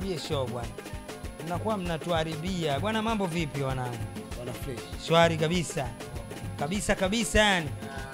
msiharibie show bwana, mnakuwa mnatuharibia bwana. Mambo vipi wanangu? Wana fresh. Shwari kabisa kabisa kabisa, yani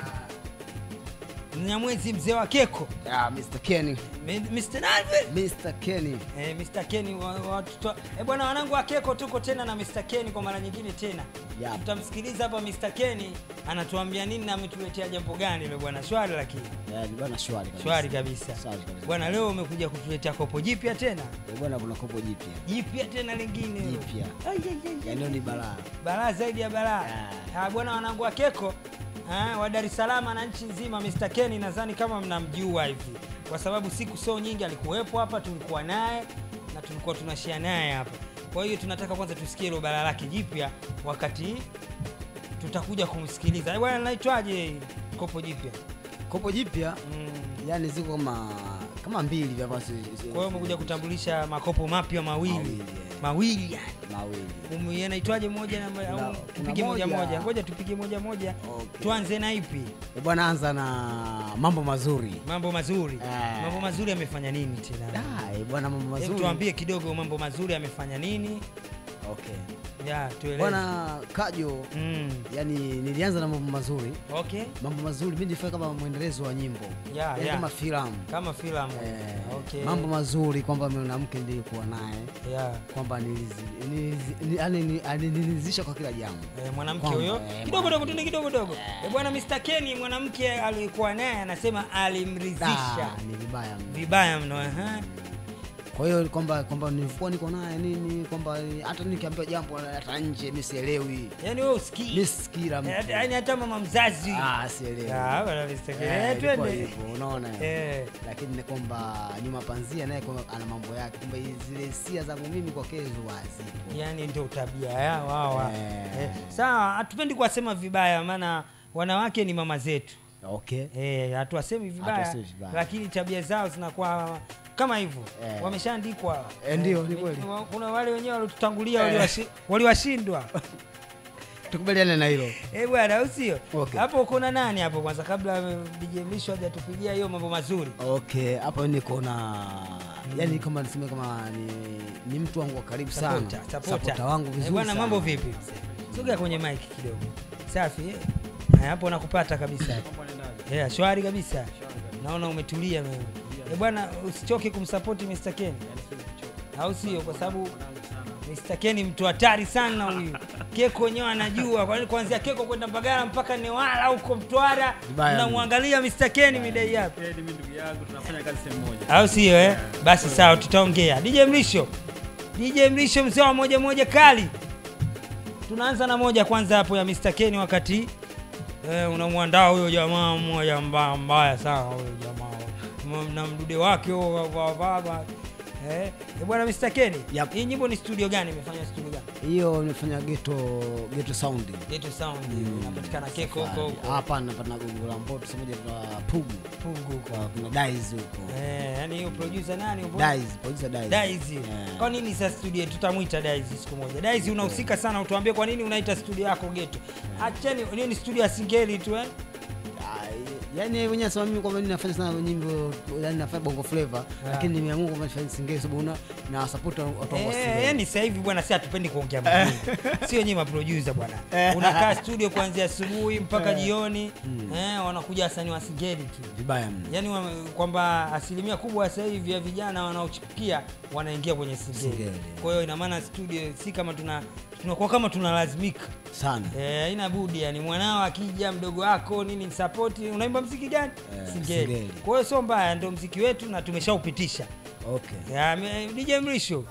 Mnyamwezi mzee wa keko Ah, Mr. Kenny. Mi- Mr. Nalve Mr. Kenny. Eh, Mr. Kenny wa- watoto eh, bwana wanangu wa Keko tuko tena na Mr. Kenny kwa mara nyingine tena. Yep. Tutamsikiliza hapa Mr. Kenny anatuambia nini na ametuletea jambo gani ile bwana shwari lakini. Eh, ni bwana shwari kabisa. Shwari kabisa. Shwari kabisa. Bwana leo umekuja kutuletea kopo jipya tena. Eh, bwana kuna kopo jipya. Jipya tena lingine. Jipya. Ai, ai, ai, ai. Yaani leo ni balaa. Balaa zaidi ya balaa. Ah. Ah, bwana wanangu wa Keko ah, wa Dar es Salaam na nchi nzima Mr. Kenny nadhani kama mnamjua hivi. Kwa sababu siku sio nyingi alikuwepo hapa tulikuwa naye na tulikuwa tunashare naye hapa. Kwa hiyo tunataka kwanza tusikie hilo balaa lake jipya wakati tutakuja kumsikiliza. Eh, Bwana naitwaje kopo jipya? Kopo jipya Mm. yani ziko kama kama mbili vya basi. Kwa hiyo umekuja kutambulisha makopo mapya mawili. Mawili, eh. Mawili yani. mawili. Umu- yanaitwaje moja na Kuna- au kuna tupige moja moja. moja? Ngoja tupige moja moja. Okay. Tuanze na ipi? Eh, bwana anza na mambo mazuri. Mambo mazuri. Eh. Mambo mazuri amefanya nini tena? Ah, eh, bwana mambo Hebu mazuri. tuambie kidogo mambo mazuri amefanya nini? Okay. Ya, tueleze. Bwana Kajo, Mm. yani nilianza na mambo mazuri. Okay. Mambo mazuri mimi nilifanya kama mwendelezo wa nyimbo. Ya, Yaani ya. kama filamu. Kama filamu. Eh, Okay. mambo mazuri kwamba mwanamke nilikuwa naye ya. kwamba nilizi- nilizi- ni- yani ni- alinilizisha kwa kila jambo Eh, mwanamke Kwamba, huyo eh, kidogo dogo tuni kidogo dogo. Eh, bwana Mr. Kenny mwanamke alikuwa naye anasema alimridhisha Da, ni vibaya mno. vibaya mno. aha. kwa hiyo kwamba kwamba nilikuwa niko naye nini kwamba hata nikiambiwa jambo hata nje mi sielewi Yaani wewe usikii. mi sikila Eh, mtu Yaani hata mama mzazi. Ah, sielewi Ah, bwana Mr. Kenny. Eh, Eh, ilikuwa twende. hivyo, unaona Eh. lakini ni kwamba nyuma panzia naye kwamba ana mambo yake kwamba zile hisia zangu mimi kwa kezu hazipo yani ndio tabia yao hawa Eh. eh. Sawa, hatupendi kuwasema vibaya, maana wanawake ni mama zetu okay eh, hatuwasemi vibaya, Hatuwasemi vibaya. lakini tabia zao zinakuwa kama hivyo Eh. wameshaandikwa. Eh, ndio, ni kweli. wa- Kuna wale wenyewe waliotutangulia Eh. waliwashi- waliwashindwa tukubaliane na hilo eh bwana, au sio? Okay. Hapo kuna nani hapo kwanza, kabla eh, DJ Mlisho hajatupigia hiyo mambo mazuri? okay hapo niko na yani kama niseme kama ni, ni mtu wangu wa karibu sana Supporter, supporter. Supporter wangu Eh, vizuri bwana, sana. mambo vipi? Sogea kwenye mic kidogo. Safi. eh? Eh, hapo nakupata kabisa. Yeah, shwari kabisa. Naona umetulia wewe. Eh, bwana usichoke kumsupport Mr. Ken. Au sio? Kwa sababu Mr. Ken ni mtu hatari sana huyu. Keko wenyewe anajua kwa nini kuanzia Keko kwenda Mbagala mpaka Newala huko Mtwara. Vibaya mno. Unamwangalia Mr. Ken midai hapa. mimi ndugu yangu tunafanya kazi sehemu moja. Au sio eh? Basi sawa tutaongea. DJ Mlisho. DJ Mlisho mzee wa moja moja kali. Tunaanza na moja kwanza hapo ya Mr. Ken wakati eh, unamwandaa huyo jamaa mmoja mbaya mbaya sana huyo jamaa. M- Na mdude wake huo wa- wa baba. Eh, eh, bwana Mr. Ken. Yep. Hii nyimbo ni studio gani? Imefanya studio gani? hiyo nimefanya geto geto sound Geto Sound. Inapatikana Keko huko Safari. huko. hapa napata gongo la mboto simoja tuna pugu Pungu huko. kwa kuna dice huko Eh, yani hiyo producer nani? huko? dice producer dice Daizi. Eh. Kwa nini sasa studio tutamwita Daizi siku moja? Daizi unahusika sana, utuambie kwa nini unaita studio yako geto. Acheni nini studio ya singeli tu eh? Ah, yani yeye mwenyewe anasema mimi kwamba mimi nafanya sana nyimbo yani nafanya bongo flavor lakini nimeamua kwamba nifanye singeli sababu una na support watu wangu wa Eh, singeli. yani sasa hivi bwana, si hatupendi kuongea mjini. Sio nyinyi maproducer bwana. Unakaa studio kuanzia asubuhi mpaka jioni. Eh, wanakuja wasanii wa singeli tu. vibaya mno Yaani wa- kwamba asilimia kubwa sasa hivi ya vijana wanaochipukia wanaingia kwenye singeli. Singeli. Kwa hiyo ina maana studio si kama tuna tunakuwa kama tunalazimika. sana Eh, haina budi yani mwanao akija mdogo wako nini support unaimba mziki gani? Eh, Singeli. singeli. Kwa hiyo sio mbaya ndio mziki wetu na tumeshaupitisha. okay Ya, me- DJ Mrisho.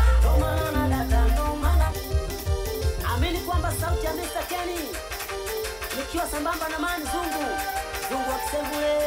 Amini kwamba sauti ya Mr. Kenny nikiwa sambamba na Mani Zungu Zungu wa Kisembule.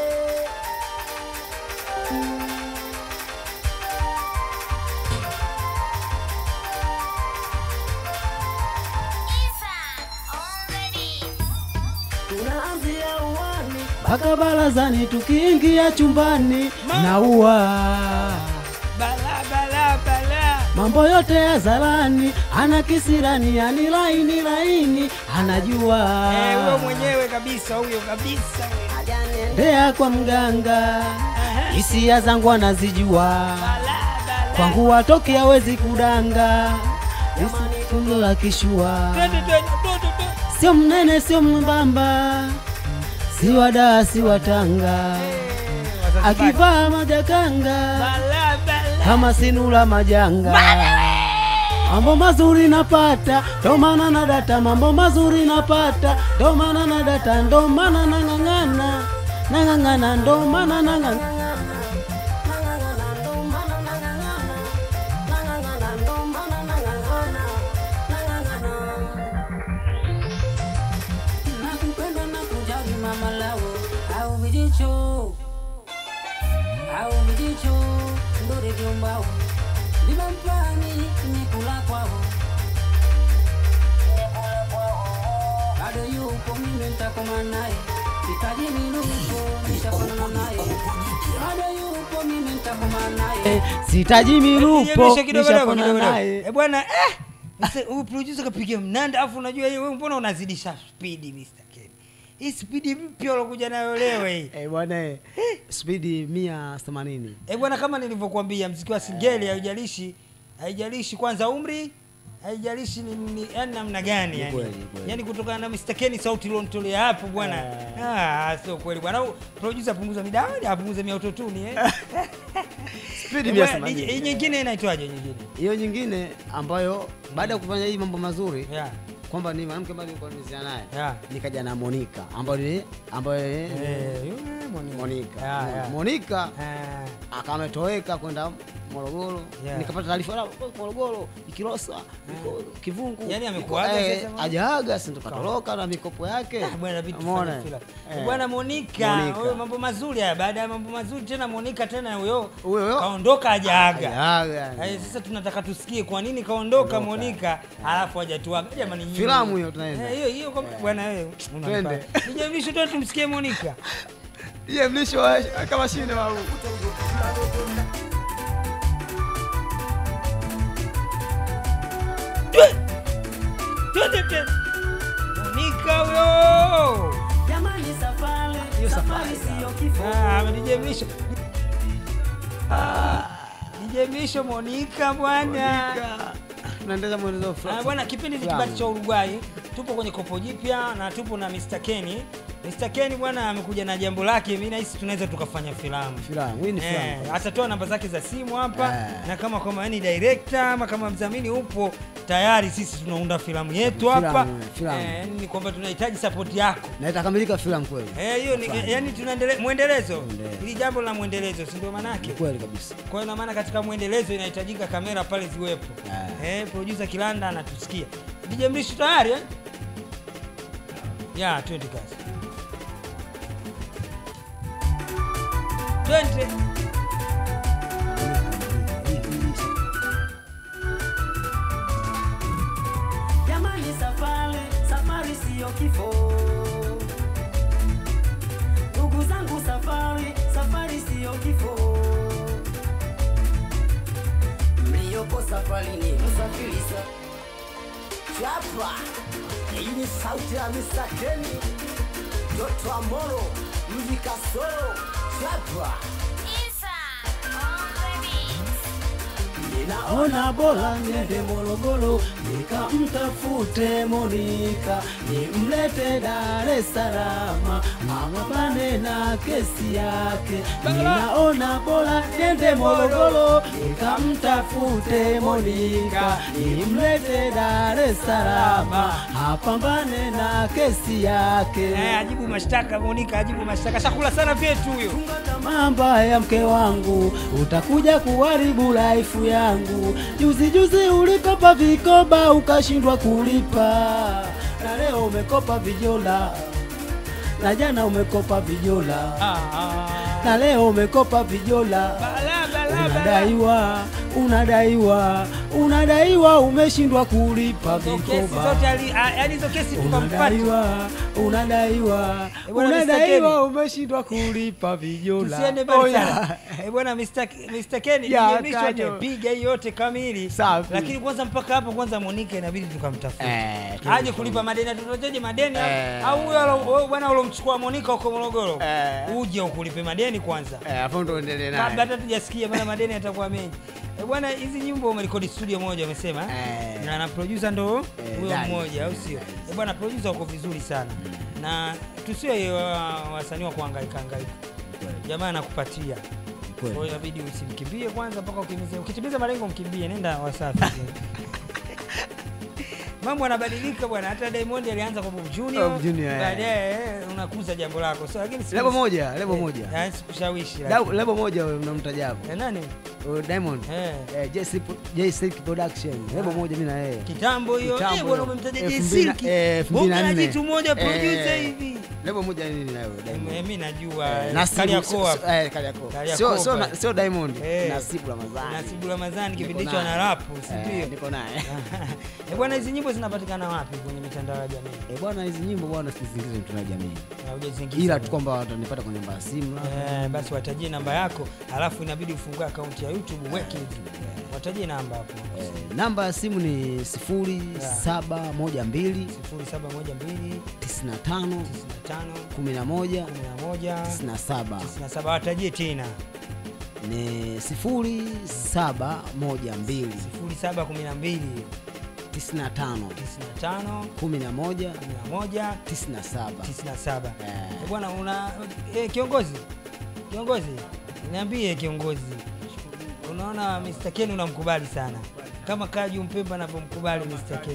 Tunaanzia uwani mpaka barazani tukiingia chumbani naua Bala bala bala. mambo yote ya zarani ana kisirani yani laini laini anajua Eh, huyo mwenyewe kabisa huyo kabisa. ajane ndea kwa mganga hisia zangu anazijua Bala bala kwangu watoke hawezi kudanga isitungo la kishua Twende, twende, twende, twende. sio mnene sio mwembamba si wadaa si watanga Wazanzibari. akivaa majakanga Bala, bala. kama sinula majanga mambo mazuri napata ndo maana na data mambo mazuri napata ndo maana na data ndo maana nang'ang'ana nang'ang'ana ndo maana nang'ang'ana nakupenda na kujali mama lao au vijicho au vijicho ndore vyombao vimampani nikula kwao bado yupo mimi ntakoma naye sitaji minuko nishafanana naye bado yupo mimi ntakoma naye sitaji milupo Nijemishe kidogo kidogo nishapona kidogo. naye Eh bwana eh mse- huyu producer kapiga mnanda afu unajua yeye wewe mbona unazidisha speed Mr. Ken. Hii speed mpya ulokuja nayo leo hii. Eh, bwana eh, spidi mia themanini Eh bwana kama nilivyokuambia mziki wa singeli haijalishi haijalishi kwanza umri haijalishi ni, ni yani namna gani yani. kweli, ni kweli. Yani kutokana na Mr. Ken sauti ilionitolea hapo bwana. Ah sio kweli bwana. Au Producer punguza midawadi apunguze mia autotune eh. spidi Eh, mia bwana, Hii themanini nyingine inaitwaje nyingine? hiyo nyingine ambayo baada ya kufanya hii mambo mazuri Yeah. kwamba ni mwanamke ambaye nilikuwa nimezia naye Yeah. nikaja na Monica ambayo ni ambayo ni Eh, yule Monica. Monica Yeah, yeah. Monica Ah, akametoweka kwenda Morogoro Yeah. nikapata taarifa la Morogoro Ikilosa iko Kivungu Yaani iko- amekuaga eh, sasa Monica? hajaaga si ndo katoroka na mikopo yake ah, bwana vitu Umeona? fanya filamu. Eh. Bwana Monica, Monica. huyo mambo mazuri haya. Baada ya mambo mazuri tena Monica tena huyo Huyo huyo. kaondoka hajaaga. Hajaaga. Eh, sasa tunataka tusikie kwa nini kaondoka Monica alafu hajatuaga. Jamani nyinyi. Filamu hiyo tunaenda. Eh, hiyo hiyo kwa bwana wewe. Twende. Nijemisho tu tumsikie Monica. Iye mlisho wa- kama shinde wa Twende tena. Monica huyo. jamani safari Hiyo safari safari, siyo kifo Ah, nijemisho. Ah, nijemisho Monica bwana. tunaendeleza mwendelezo Ah, fulani. bwana kipindi ni Filamu. kibati cha Uruguay. Tupo kwenye kopo jipya na tupo na Mr. Kenny. Mr. Kenny bwana amekuja na jambo lake, mimi nahisi tunaweza tukafanya filamu. Filamu, hii ni Eh, filamu. atatoa namba zake za simu hapa Eh. na kama kama yani director ama kama mdhamini upo tayari, sisi tunaunda filamu yetu Filamu, hapa. filamu. Eh, yani ni kwamba tunahitaji support yako. Na itakamilika filamu kweli. Eh, hiyo ni yani tunaendelea mwendelezo. Mwendelezo. Hili jambo la mwendelezo, si ndio maana yake? Ni kweli kabisa. Kwa hiyo ina maana katika mwendelezo inahitajika kamera pale ziwepo. Ah. Eh, producer Kilanda anatusikia. DJ Mrisho tayari eh? Ya, twende kazi. Twende. jamani safari safari siyo kifo ndugu zangu safari safari siyo kifo mliyoko safarini msafirisa chapa hii ni sauti ya Mr. Kenny Doto Amoro mji Kasoro chapa Ona bora niende Morogoro nikamtafute Monika nimlete Dar es Salaam amapane na kesi yake. Ninaona bora niende Morogoro nikamtafute Monika nimlete Dar es Salaam apambane na kesi yake. Eh, ajibu mashtaka Monica, ajibu mashtaka. Shakula sana vyetu huyo. mamba ya mke wangu, utakuja kuharibu laifu yangu. Juzi juzi ulikopa vikoba ukashindwa kulipa, na leo umekopa vijola, na jana umekopa vijola, Ah, ah. na leo umekopa vijola. Bala bala bala. Unadaiwa, unadaiwa, unadaiwa, umeshindwa kulipa Hizo kesi vikoba. zote ali- ah, yaani hizo kesi tukampata. Unadaiwa, unadaiwa, Eh, bwana Mr. unadaiwa, umeshindwa kulipa vijola. Tusiende mbali Oya. sana. Eh, bwana Mr. K- Mr. Ken, Ya, DJ Mrisho Kanyo. amepiga hii yote kamili. Safi. Lakini kwanza mpaka hapo kwanza Monica inabidi tukamtafuta. Eh, Aje kulipa madeni tutojeje madeni au- Eh. au huyo alo- wewe bwana ulomchukua Monica huko Morogoro. Eh. Uje ukulipe madeni kwanza. Eh, hapo ndo endelee Kabla naye. hata tujasikia maana madeni yatakuwa mengi. Eh, bwana hizi nyimbo umerekodi studio moja umesema Eh. na na producer ndo Eh, huyo Dani. mmoja au sio Eh, bwana producer uko vizuri sana na tusiwe wa- wasanii wa kuhangaika hangaika jamaa anakupatia kwa hiyo inabidi usimkimbie kwanza mpaka ukimize ukitimiza malengo mkimbie nenda wasafi mambo yanabadilika bwana hata Diamond alianza kwa Bob Junior Bob Junior, eh. baadaye eh, unakuza jambo lako so lakini siku- lebo moja lebo eh, moja yaani sikushawishi Da- lakini. lebo moja wewe unamtaja hapo Eh, nani Uh, Diamond eh eh, J Silk- J Silk Production lebo moja mimi na yeye kitambo hiyo Kitambo eh, bwana hiyo. umemtaja Elfu Jay mbili na- Silk eh, elfu mbili na bonga la nne. jitu moja producer Eh, hivi lebo moja nini na wewe Eh, Diamond mimi najua Eh, eh, Nasibu- Kariakoo hapo. eh, Kariakoo. Kariakoo Sio- sio pale. na- sio Diamond Eh. Nasibu Ramadhani Nasibu Ramadhani kipindi Niko hicho naye. ana rapu si Eh, ndio niko naye Eh, bwana hizi nyimbo zinapatikana wapi kwenye mitandao ya jamii Eh, bwana hizi nyimbo bwana sizingize mtuna jamii Na hujazingiza ila bwana. tu kwamba watanipata kwenye namba ya simu labda. Eh, basi watajie namba yako alafu inabidi ufungue akaunti ya youtube uweke hivi watajie namba hapo Eh, namba ya simu ni sifuri saba moja mbili 0712 tisini na tano 95 kumi na moja 11 tisini na saba 97 watajie tena ni sifuri saba moja mbili 0712 tisini na tano 95 kumi na moja 11 tisini na saba 97 Eh. Eh, bwana una eh, kiongozi kiongozi niambie kiongozi unaona Mr. Ken unamkubali sana kama Kaju Mpemba anavyomkubali Mr. Ken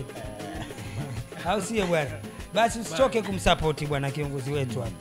au sio bwana basi usichoke kumsapoti bwana kiongozi wetu hapa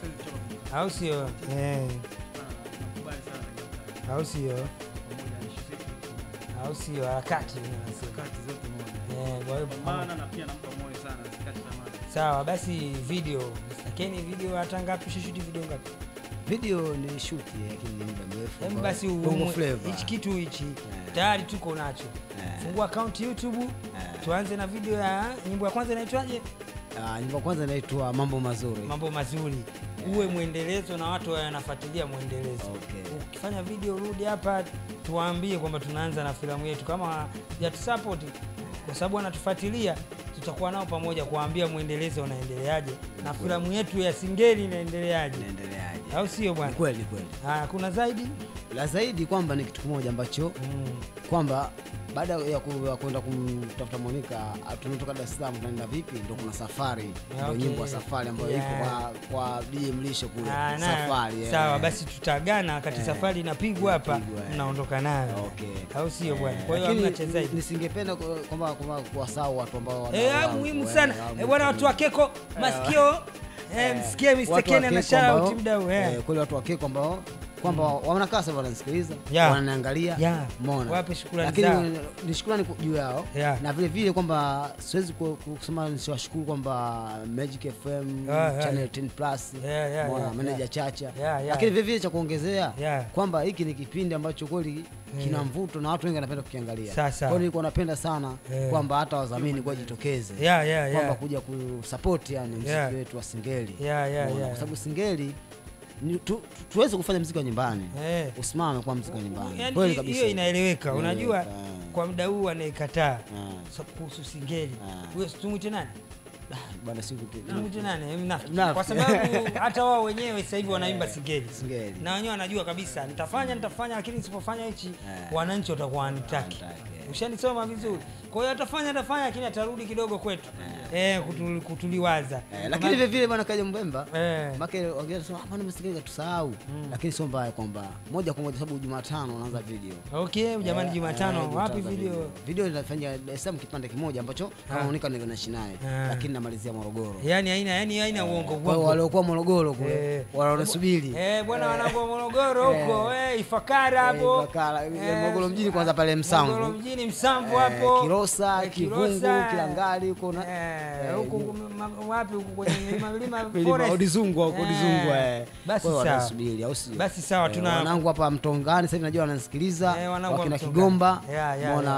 au sio eh, Nakubali sana au sio pamoja na ishu zetu au sio harakati unasema. kati zote moja. Eh, kwa hiyo Maana na pia nampa moyo sana sikati tamaa. sawa basi video Mr. Ken video hata ngapi ushishuti video ngapi video ni shuti lakini ni muda mrefu Hem ambao- basi Bongo umwe- Flava. hichi kitu hichi Eh. tayari tuko nacho Eh. fungua akaunti youtube Eh. tuanze na video ya nyimbo ya kwanza inaitwaje Ah, nyimbo ya kwanza inaitwa mambo mazuri mambo mazuri uwe mwendelezo na watu wanafuatilia mwendelezo Okay. ukifanya video rudi hapa tuwaambie kwamba tunaanza na filamu yetu kama jatusupport kwa sababu wanatufuatilia tutakuwa nao pamoja kuwaambia mwendelezo unaendeleaje na filamu yetu ya singeli inaendeleaje inaendeleaje au sio Ni bwana kweli ni kweli Ah, kuna zaidi la zaidi kwamba ni kitu kimoja ambacho mm. kwamba baada ya ku- ya kwenda kumtafuta Monica ah, tunatoka Dar es Salaam tunaenda vipi, ndo kuna safari ndio Okay. nyimbo ya safari ambayo Yeah. ipo kwa, kwa DJ Mlisho kule Ah, na- safari yeah. sawa basi tutagana wakati Eh, safari inapigwa hapa inapigwa, eh. mnaondoka nayo Okay. au sio bwana Eh, kwa hiyo lakini hamna cha zaidi nisingependa ku- kwamba kwamba kuwasahau watu ambao wana- Eh, ah, wangu, muhimu eh, sana wangu, Eh, bwana watu wa keko masikio eh, msikie Mr. watu wa Ken ana Keko shout ambao- mdau eh. eh, kweli watu wa Keko ambao kwamba wanakaa sasa wananisikiliza Yeah. wananiangalia Yeah. umeona Wape shukrani lakini zao. ni shukrani ku- juu yao Yeah. na vile vile kwamba siwezi ku- ku- kusema nisiwashukuru kwamba Magic FM Yeah, yeah, Channel yeah. 10 Plus Yeah, yeah, umeona, yeah, manager yeah. Chacha Yeah, yeah. lakini vile vile cha kuongezea Yeah. kwamba hiki ni kipindi ambacho kweli kina mvuto na watu wengi wanapenda kukiangalia Sasa. kwa hiyo nilikuwa napenda sana Yeah. kwamba hata wadhamini kwa jitokeze Yeah, yeah, kwamba yeah. kuja kusupport yani mziki Yeah. wetu wa singeli Yeah, yeah, Umeona, yeah. kwa sababu singeli ni tu, tu, tuweze kufanya mziki wa nyumbani Eh. usimame kwa mziki wa nyumbani Yaani kweli hi- kabisa hiyo inaeleweka unajua Inaeleweka, eh. kwa muda huu anayekataa Eh. so- kuhusu singeli Ah. huyo tumwite nani Ah, bwana siku tumwite nani Mnafiki. Mnafiki. kwa sababu hata wao wenyewe sasa hivi wanaimba singeli Singeli. na wenyewe wanajua kabisa nitafanya nitafanya lakini nisipofanya hichi Eh. wananchi watakuwa wanitaki Wanitaki, eh. ushanisoma vizuri kwa hiyo atafanya atafanya lakini atarudi kidogo kwetu eh, kutu- kutuliwaza Eh, lakini vile vile bwana kaja mbemba Eh. make wengine wanasema hapana msikiliza tusahau lakini sio mbaya kwamba moja kwa moja sababu Jumatano unaanza video okay jamani Eh, jumatano eh, wapi tutaanza video video inafanya Dar es Salaam kipande kimoja ambacho kama Ah. unika niko naishi naye Ah. lakini namalizia Morogoro yani haina yani haina uongo kwa hiyo uongo waliokuwa Morogoro kule Eh. wanasubiri Eh, bwana wanangu wa Morogoro huko eh, Ifakara hapo. Ifakara, Eh, Morogoro mjini kwanza pale Msamvu. Morogoro mjini Msamvu Eh, hapo. Kilosa, Eh, Kivungu, Kilosa. Kilangali huko na Eh, eh, huko ma- wapi huko kwenye milima milima milima forest. Odizungu huko Eh, Odizungu eh. Basi Kwa hiyo sawa. wanasubiri au sio? Basi sawa, Eh, tuna- wanangu hapa Mtongani sasa hivi najua wananisikiliza Eh, wanangu wa wakina Mtongani. Kigomba Yeah, yeah, mbona yeah.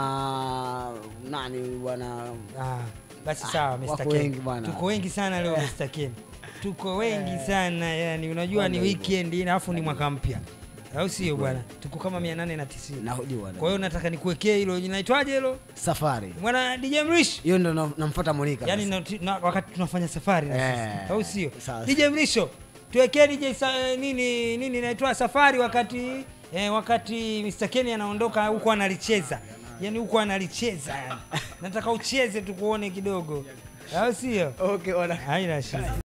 wakina nani bwana Ah, basi sawa Mr. wako Ken. wengi bwana. Tuko wengi sana leo Mr. Ken. Tuko wengi sana yani unajua ni Wanda hivyo. weekend alafu ni mwaka mpya. Au sio bwana? Tuko kama 890. najua Kwa hiyo nataka nikuwekee hilo linaitwaje hilo? safari Mwana DJ Mrish. hiyo ndo na- namfuata Monica yani sasa. na, na, wakati tunafanya safari na Eh, sisi, au sio sawa. DJ Mrisho tuwekee DJ sa, nini nini inaitwa safari wakati eh, wakati Mr. Kenny anaondoka huko analicheza yani huko analicheza yani. nataka ucheze tukuone kidogo au sio Okay, ona. haina shida